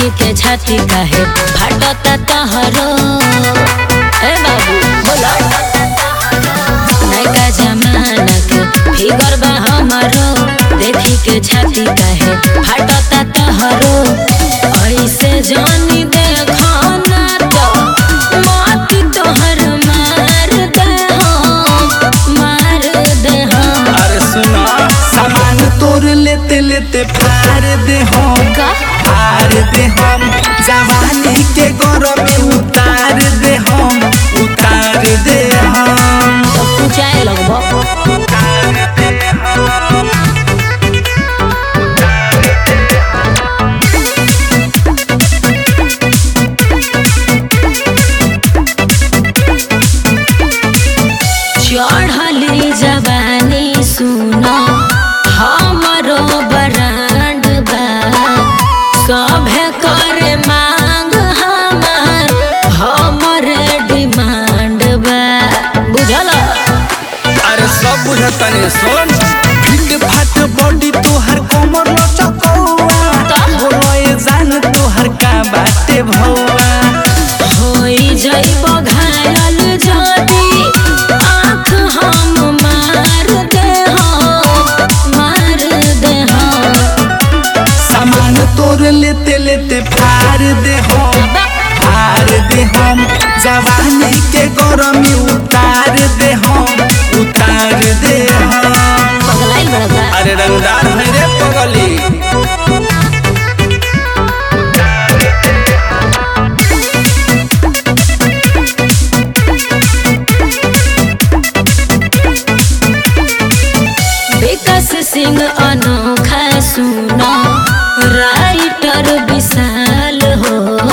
देखी के छाती काहे फाटता तहरो ए बाबू बोलो नयका जमाना के फिगर बा हमारो देखी के छाती काहे फाटता तहरो ऐसे जानी देखो ना तो माटी तोहर मार दे हो मार दे हो अरे सुना सामान तोर लेते लेते फाड़ दे हम का फाड़ दे हम जवानी के गौरव में उतार दे हम उतार दे हम तो तू जाए लगबो उतार दे हम चढ़ली जवानी सुनो हमरो बरांड बा सभे करे मांग हमार हमरे डिमांड बा बुझल अरे सब बुझतनी सुन फिट फाट बॉडी तोहर कमर लचकौआ बोलो ये जान तोहर का बाटे भौआ होई जइब घायल जदी आँख हम मार दे हो मार दे हो सामान तोर लेते लेते फाड़ दे हम फाड़ दे हम जवानी के गरमी उतार दे हम उतार दे हम पगलाइल बड़ा अरे रंगदार है रे पगली विकास सिंह अनोखा सुना राइटर विशाल हो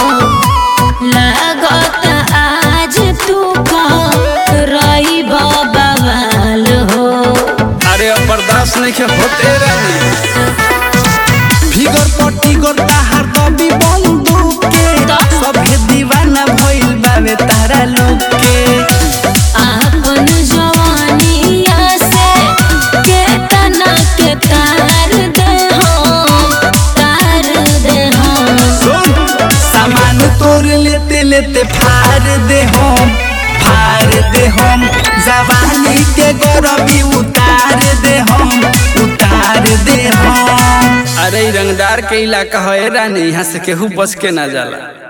लागत आज तू रही बवाल हो अरे अब बर्दाश्त नहीं के होते रहनी फिगर पट्टी गोता हर दबी बंदूक के सभे दीवाना भइल बावे तारा लोग के आपन जवानिया से केतना के तार दे हो तार दे हो सुन सामान तोर लेते लेते फाड़ दे हम फाड़ दे हम जवानी के गरबी उतार दे हम उतार दे हम अरे इ रंगदार के इलाका है रानी यहाँ से केहू बच के ना जाला